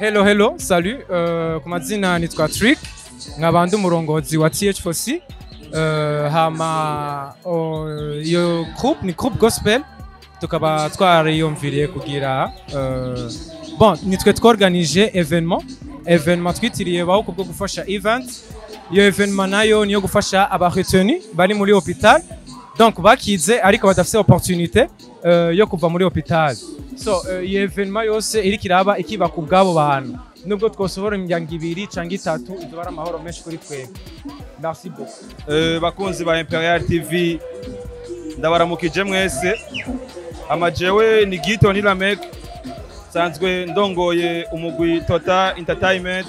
Hello hello, salut. Uh, ku mazina nitwa Trick. Nkaba ndi umurongozi wa TH4C. Uh, hama uh, iyo group ni group gospel. Tukaba twariyumviriye kugira uh, bon nitwe tworganije evenement evenement twitiriye baho kubwo gufasha event iyo evenement nayo niyo gufasha abaretenu bari muri hopital donc bakize ariko badafite opportunité uh, yo kuva muri hopital so uh, iyo evenement yose iriko iraba ikiba ku bw'abo bantu nubwo twosohora imiryango ibiri cyangwa itatu izoba ari amahoro menshi kuri twebwe merci beaucoup Eh, bakunzi ba Imperial TV ndabaramukije mwese amajewe ni Gito Nilamek sanzwe ndongoye umugwi Total Entertainment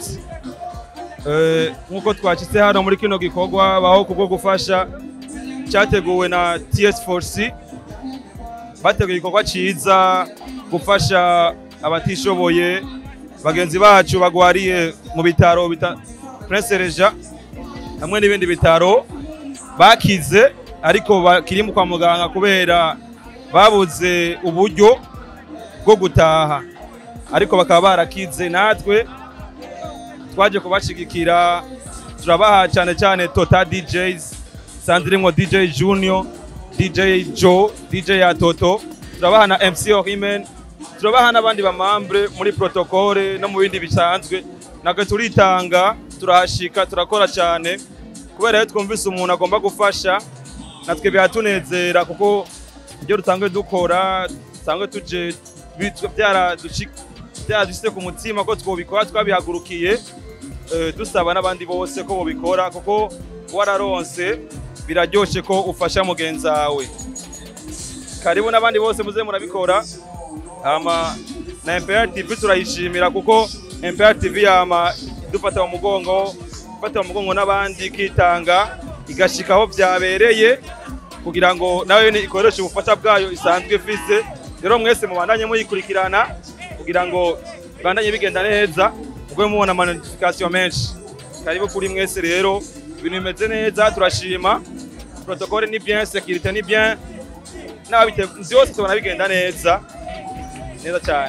Eh, nkuko twacitse hano muri kino gikorwa baho kubwo gufasha cyateguwe na TS4C bateguye igikorwa ciza gufasha abatishoboye bagenzi bacu bagwariye mu bitaro bita Prince Regent hamwe n'ibindi bitaro bakize ariko bakiri mu kwa muganga kubera babuze uburyo bwo gutaha ariko bakaba barakize natwe twaje kubashigikira turabaha cyane cyane Total DJs Sandrine DJ Junior DJ Joe DJ ya Toto turabaha na MC Orimen turabaha n'abandi bamambre muri protokole no mu bindi bisanzwe ntabwo turitanga turahashika turakora cyane kubera iyo twumvise umuntu agomba gufasha natwe biratunezera kuko ibyo dutanzwe dukora dusanzwe tuje bitwa- byaradushi- byaradushyitse ku mutima ko twobikora twabihagurukiye eh, dusaba n'abandi bose ko bobikora kuko wararonse biraryoshe ko ufasha mugenzi wawe karibu n'abandi bose muze murabikora hama na MPR TV turayishimira kuko MPR TV yama idufata mu mugongo ifata mu mugongo n'abandi ikitanga igashika aho byabereye kugira ngo nawe ni ikoreshe ubufasha bwayo isanzwe ifise rero mwese mubandanye muyikurikirana kugira ngo bibandanye bigenda neza mugwe mubona ama notification menshi karibu kuri mwese rero ibintu bimeze neza turashima protocole ni bien sécurité ni bien n'ababite byose tubona bigenda neza neza cyane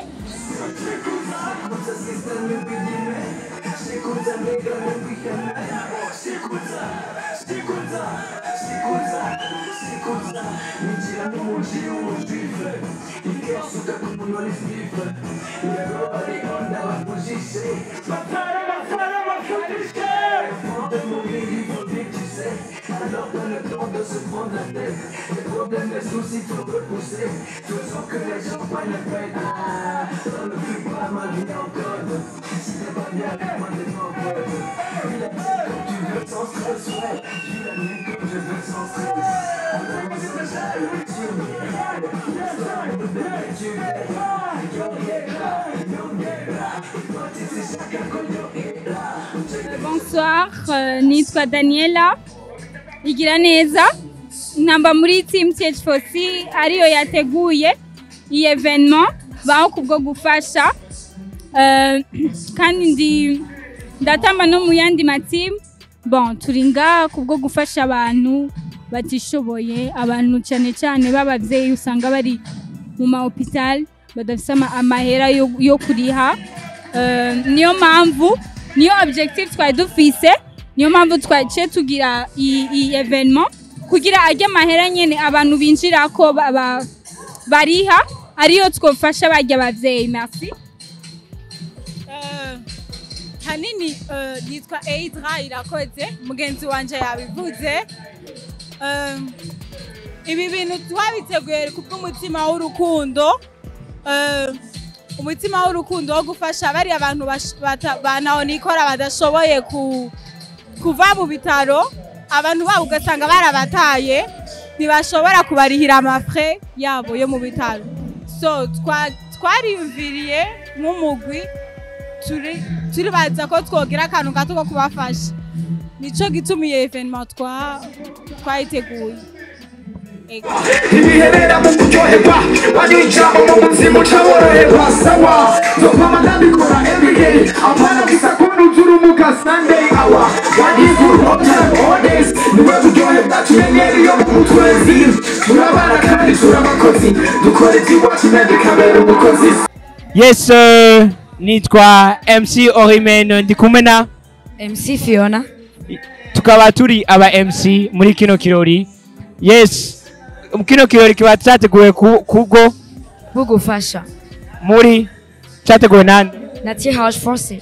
Bonsoir, euh, nitwa Daniela igira neza nkamba muri team TH4C ariyo yateguye iyi evenement baho kubwo gufasha Euh, kandi ndi ndatamba no mu yandi matimu bon turi ngaha kubwo gufasha abantu batishoboye abantu cyane cyane b'ababyeyi usanga bari mu mahopitali badafite ama- amahera yo, yo kuriha Euh, niyo mpamvu niyo objectif twari dufise niyo mpamvu twaciye tugira iyi iyi evenement kugira ajye amahera nyene abantu binjirako ba- ba- bariha ariyo twofasha barya abavyeyi merci Eh, hanini eh, nitwa Eidra irakoze mugenzi wanje yabivuze Eh, ibi bintu twabiteguye kubw'umutima w'urukundo Eh, umutima w'urukundo wo gufasha bariya abantu bash- bata- banahonikora badashoboye ku- kuva mu bitaro abantu babo ugasanga barabataye ntibashobora kubarihira amafre yabo yo mu bitaro so twa- twariyumviriye nk'umugwi turi turibaza ko twogira akantu gato ko kubafasha nico gituma iyo evenement twa twayiteguye Ego. ibiherera mu kuryoherwa wanywa ijambo mu buzima utaboroherwa sawa nzopama ndabikora everyday apana gusa kunuzura umuga sunday hour wanyiguru hotel odes niwe buryohe bwatumenyera iyo mu mutwezi turabana kandi turabakozi dukora iby'iwacu na bikabera umukozi Yes, uh, nitwa MC Orimeno ndi kumwe na MC Fiona tukaba turi aba MC muri kino kirori yes kino kirori kiba cyateguwe ku- kubwo bugufasha muri cyateguwe nande na Tea House Force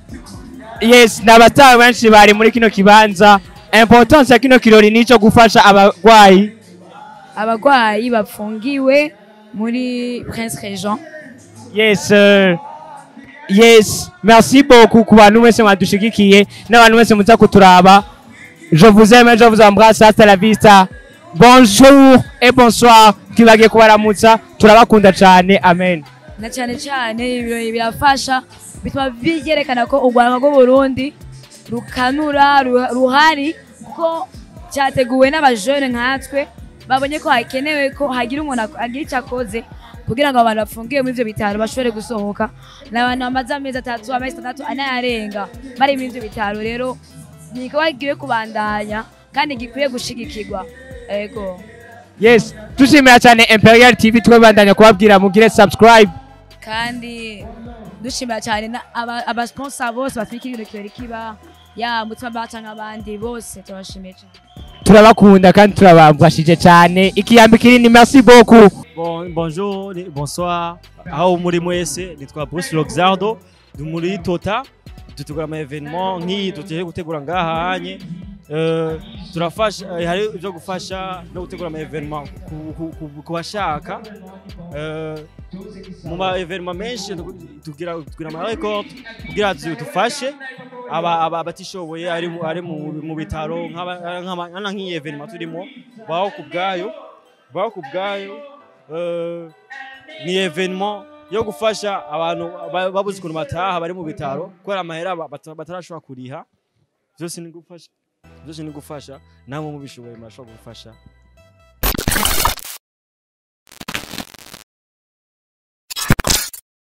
yes ni abatawe benshi bari muri kino kibanza importance ya kino kirori nico gufasha abarwayi abagwayi bapfungiwe muri Prince Regent yes uh, yes merci beaucoup ku bantu mwese mwadushigikiye n'abantu mwese muza kuturaba je vous aime je vous embrasse hasta la vista bonjour et bonsoir twibagiye kubaramutsa turabakunda cyane amen na cyane cyane ibirori birafasha bituma byerekana ko u Rwanda rw'u Burundi rukanura ru- ruhari kuko cyateguwe n'abajene nkatwe babonye ko hakenewe ko hagira umuntu ak- agira icyo akoze kugira ngo abantu bafungiwe muri ibyo bitaro bashobore gusohoka ni abantu bamaze amezi atatu amezi atandatu anayarenga bari muri ibyo bitaro rero ni igikorwa gikwiriye kubandanya kandi gikwiye gushigikirwa ego yes dushimira cyane imperial tv twebandanya kubabwira mugire subscribe kandi dushimira cyane na- aba- abasponsa bose bafite ibintu kirori kiba ya mutima baca nk'abandi bose turabashimiye cyane turabakunda kandi turabambwashije cyane ikiyambi kinini merci beaucoup Bon, bonjour, ni- bonsoir. Aho muri mwese nitwa Bruce Luxardo ndi muri Tota dutegura ama evenement nk'iyi tugiye gutegura ngaha hanye Eh, turafasha eh, hari ibyo gufasha no gutegura ama evenement ku- ku- ku- ku bashaka Eh, mu ma evenement menshi tugu- tugira tugira ama record kugira tu- dufashe aba aba- abatishoboye ari mu- ari mu mu bitaro nk'aba- nk'ama- nk'ana nk'iyi evenement turimo baho ku bwayo baho ku bwayo eh, ni evenement yo gufasha abantu ba- babuze ukuntu bataha bari mu bitaro kubera amahera ba- bata- batarashobora kuriha byose ni gufasha byose ni gufasha namwe mubishoboye murashobora gufasha